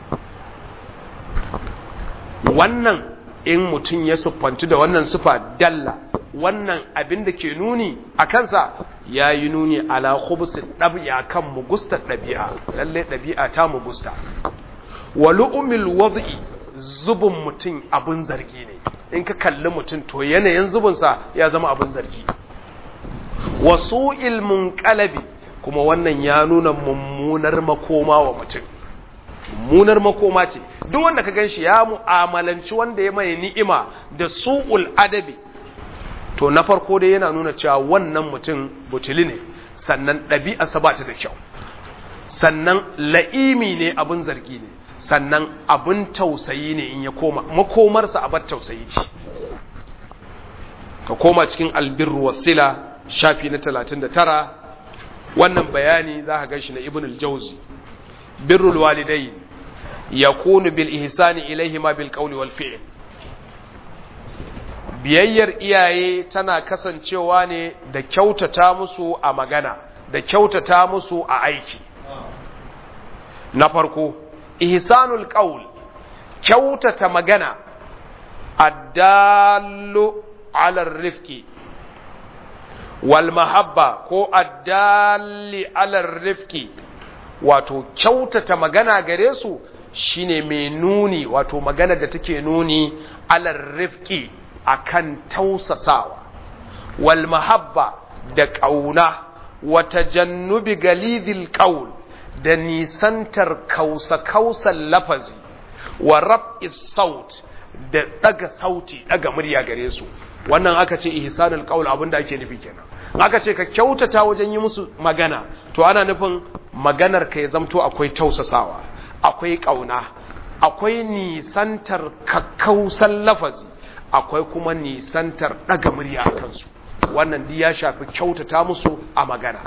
wannan in mutum ya siffanci da wannan sufa dalla wannan abin da ke nuni a kansa ya yi nuni ala khubsin ɗabi'a kan mugustar ɗabi'a lalle ɗabi'a ta mugusta wa lu'umil wad'i zubin mutum abin zargi ne in ka kalli mutum to yanayin zubinsa ya zama abin zargi wa su'il munqalabi kuma wannan ya nuna mummunar makoma wa mutum mummunar makoma ce duk wanda ka ganshi ya mu'amalanci wanda ya mai ni'ima da su'ul adabi to na farko dai yana nuna cewa wannan mutum butuli ne sannan ɗabi'arsa ba ta da kyau sannan la'imi ne abin zargi ne sannan abin tausayi ne in ya koma makomarsa abar tausayi ce ka koma cikin albirru wasila shafi na 39 wannan bayani za ka ganshi na ibn al-jawzi birrul walidai yakunu bil ihsani ilayhima bil qawli wal fi'l biyayyar iyaye tana kasancewa ne da kyautata musu a magana da kyautata musu a aiki na farko ihsanul qawl kyautata magana addallu ala rifqi wal mahabba ko addalli ala rifqi wato kyautata magana gare su shine mai nuni wato magana da take nuni ala rifqi akan tausasawa wal mahabba da ƙauna wata jannubi galidil qaul da nisantar kausa-kausan lafazi wa rab'is saut da daga sauti daga murya gare su wannan aka ce ihsanul qaul abinda ake nufi kenan aka ce ka kyautata wajen yi musu magana to ana nufin maganar ka ya zamto akwai tausasawa akwai kauna akwai nisantar kakkausan lafazi akwai kuma nisantar daga murya a kansu wannan di ya shafi kyautata musu a magana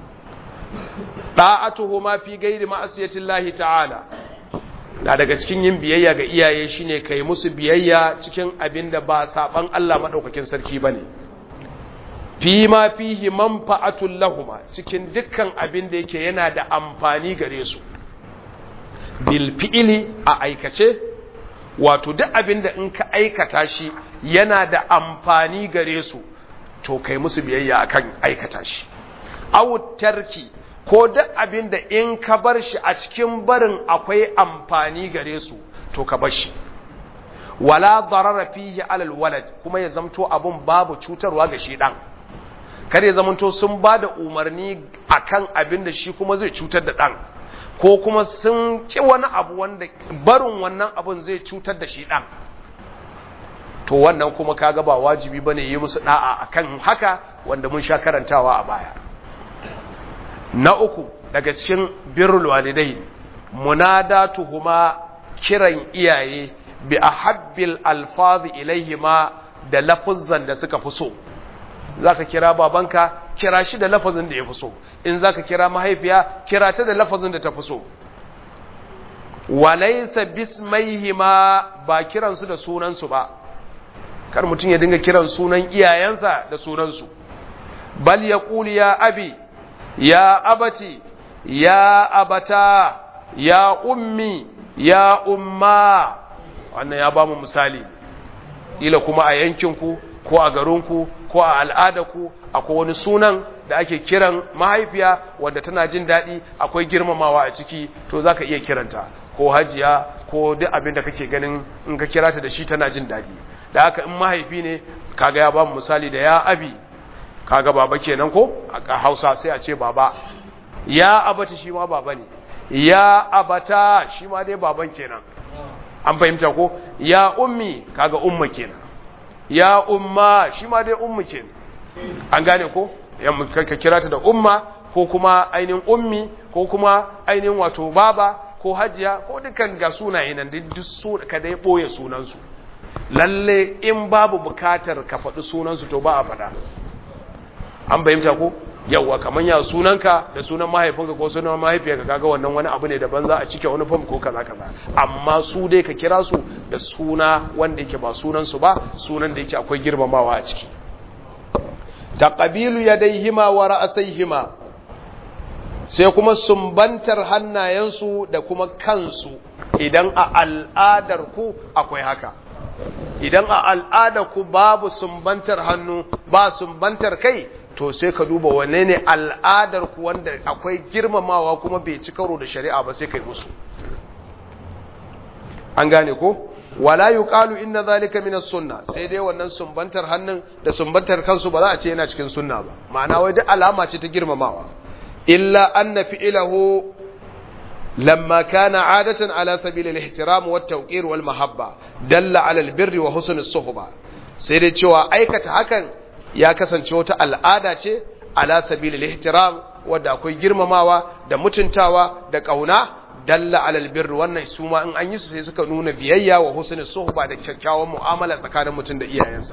da'atuhu ma fi gairi ma'asiyatin lahi ta'ala na daga cikin yin biyayya ga iyaye shine kai musu biyayya cikin abin da ba saban Allah madaukakin sarki bane fi ma fihi manfa'atul lahuma cikin dukkan abin da yake yana da amfani gare su bil fi'li a aikace wato duk abin da in ka aikata shi yana da amfani gare su to kai musu biyayya akan aikata shi aw tarki ko duk abin da in ka bar shi a cikin barin akwai amfani gare su to ka bar shi wala darara fihi alal walad kuma ya zamto abun babu cutarwa ga shi dan kar ya zamanto sun ba da umarni akan abin da shi kuma zai cutar da dan ko kuma sun ki wani abu wanda barin wannan abun zai cutar da shi dan to wannan kuma kaga ba wajibi bane yi musu da'a akan haka wanda mun sha karantawa a baya na uku daga cikin birrul walidai munadatuhuma kiran iyaye bi ahabbil alfazi ilaihima da lafuzzan da suka fi so zaka kira babanka kira shi da lafazin da ya fi so in zaka kira mahaifiya kira ta da lafazin da ta fi so walaysa bismaihima ba kiransu da sunansu ba kar mutum ya dinga kiran sunan iyayensa da sunansu bal yaqul ya abi ya abati ya abata ya ummi ya umma wannan ya ba mu misali ila kuma a yankinku ko a garinku ko a al'adarku akwai wani sunan da ake kiran mahaifiya wadda tana jin daɗi akwai girmamawa a ciki to za ka iya kiranta ko hajiya ko duk abin da kake ganin in ka kira ta da shi tana jin daɗi da haka in mahaifi ne kaga ya ba mu misali da ya abi kaga baba kenan ko a Hausa sai a ce baba ya abata shi ma baba ne ya abata shi ma dai baban kenan an fahimta ko ya ummi kaga umma kenan ya umma shi ma dai ummu kenan an gane ko ka kira ta da umma ko kuma ainihin ummi ko kuma ainihin wato baba ko hajiya ko dukan ga sunaye nan duk su ka dai boye sunansu lalle in babu bukatar ka faɗi sunansu to ba a faɗa an fahimta ko yawwa kamar ya sunanka da sunan mahaifinka ko sunan mahaifiyarka kaga wannan wani abu ne daban za a cike wani fam ko kaza kaza amma su dai ka kira su da suna wanda yake ba sunan su ba sunan da yake akwai girmamawa a ciki taqabilu yadayhima wa ra'sayhima sai kuma sumbantar hannayensu da kuma kansu idan a al'adar ku akwai haka idan a al'adar ku babu sumbantar hannu ba sumbantar kai to sai ka duba wane ne al'adar ku wanda akwai girmamawa kuma bai ci karo da shari'a ba sai kai musu an gane ko wala yuqalu inna zalika min as-sunna sai dai wannan sumbantar hannun da sumbantar kansu ba za a ce yana cikin sunna ba ma'ana wai duk alama ce ta girmamawa illa anna fi'lahu lamma kana 'adatan ala sabil al-ihtiram wa at-tawqir wal mahabba dalla 'ala al-birri wa husn as-suhba sai dai cewa aikata hakan ya kasance wata al'ada ce ala sabil al-ihtiram wanda akwai girmamawa da mutuntawa da kauna dalla alal birr wannan su ma in an yi su sai suka nuna biyayya wa husnul suhba da kyakkyawan mu'amala tsakanin mutum da iyayensa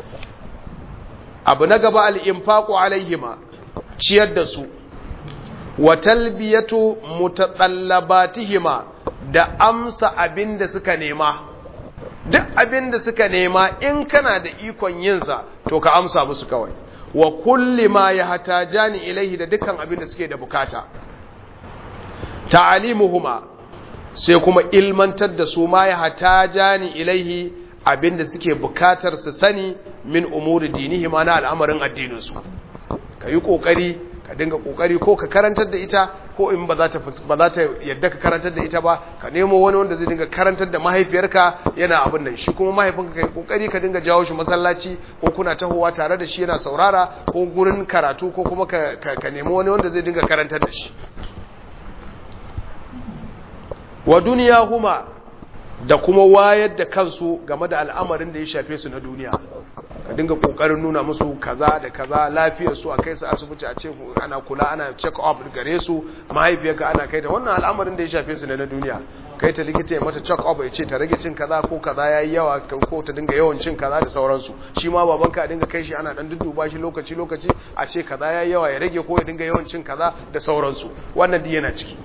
abu na gaba al-infaqu alaihima ciyar da su wa talbiyatu mutatallabatihima da amsa abin da suka nema duk abin da suka nema in kana da ikon yin sa to ka amsa musu kawai wa kulli ma yahtajani ilaihi da dukkan abin da suke da bukata ta'alimuhuma sai kuma ilmantar da su ma ya hatajani ilaihi abinda suke bukatar su sani min umuri dinihi ma na al'amarin addininsu ka yi kokari ka dinga kokari ko ka karantar da ita ko in ba za ta ba za ta yadda ka karantar da ita ba ka nemo wani wanda zai dinga karantar da mahaifiyarka yana abin nan shi kuma mahaifinka kai kokari ka dinga jawo shi masallaci ko kuna tahowa tare da shi yana saurara ko gurin karatu ko kuma ka, ka nemi wani wanda zai dinga karantar da shi wa duniya huma da kuma wayar da kansu game da al'amarin da ya shafe su na duniya ka dinga kokarin nuna musu kaza da kaza lafiyar su a kai su asibiti a ce ana kula ana check up gare su mahaifiyarka ana kai ta wannan al'amarin da ya shafe su ne na duniya kai ta likita ya mata check up ya ce ta rage cin kaza ko kaza yayi yawa ko ta dinga yawan cin kaza da sauransu shi ma babanka a dinga kai shi ana dan dudduba shi lokaci lokaci a ce kaza yayi yawa ya rage ko ya dinga yawan cin kaza da sauransu wannan duk yana ciki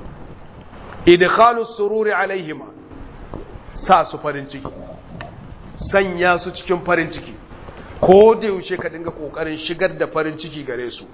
idkhalu sururi alaihima sa su farin ciki sanya su cikin farin ciki ko da yaushe ka dinga kokarin shigar da farin ciki gare su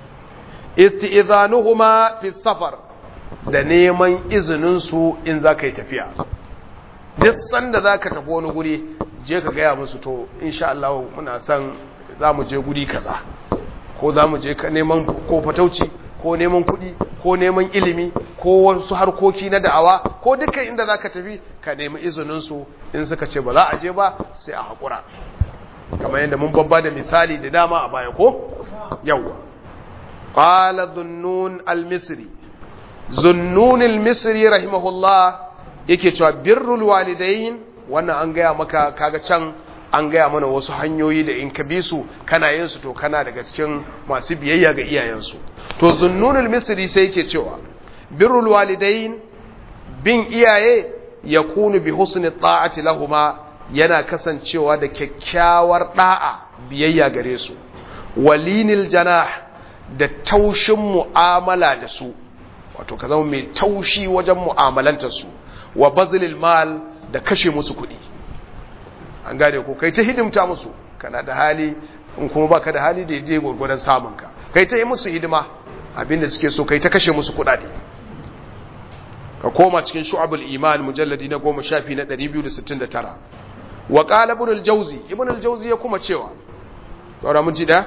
isti'zanuhuma fi safar da neman izinin su in zaka yi tafiya duk sanda zaka tafi wani guri je ka gaya musu to insha Allah muna son zamu je guri kaza ko zamu je neman ko fatauci ko neman kuɗi ko neman ilimi ko wasu harkoki na da'awa ko dukkan inda za ka tafi ka nemi izininsu in suka ce ba za a je ba sai a haƙura kamar yadda mun babba da misali da dama a baya ko yawwa qala dhunnun al-misri zunnun al-misri rahimahullah yake cewa birrul walidain wannan an gaya maka kaga can an gaya mana wasu hanyoyi da in ka bi su kana yin su to kana daga cikin masu biyayya ga iyayensu to zunnunul misri sai yake cewa birrul walidain bin iyaye yakunu bi husni ta'ati lahuma yana kasancewa da kyakkyawar da'a biyayya gare su walinil janah da taushin mu'amala da su wato ka zama mai taushi wajen mu'amalantar su wa bazlil mal da kashe musu kuɗi an gane ko kai ta hidimta musu kana da hali in kuma baka da hali da yaje gurgurdan samun ka kai ta yi musu hidima abinda suke so kai ta kashe musu kudade ka koma cikin shu'abul iman mujalladi na 10 shafi na 269 wa qala ibn al-jawzi ibn al-jawzi ya kuma cewa saura mun ji da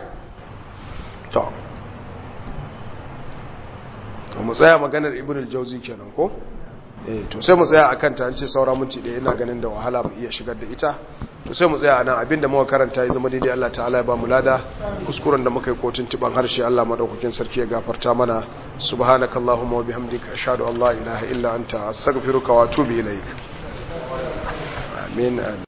to mu tsaya maganar ibn al-jawzi kenan ko eh to sai mu tsaya akan ta an ce saura minti ɗaya ina ganin da wahala mu iya shigar da ita to sai mu tsaya anan abinda muka karanta ya zama daidai Allah ta'ala ya ba mu lada kuskuren da muka yi kotun tiban harshe Allah madaukakin sarki ya gafarta mana subhanakallahumma wa bihamdika ashhadu an la ilaha illa anta astaghfiruka wa atubu ilaik amin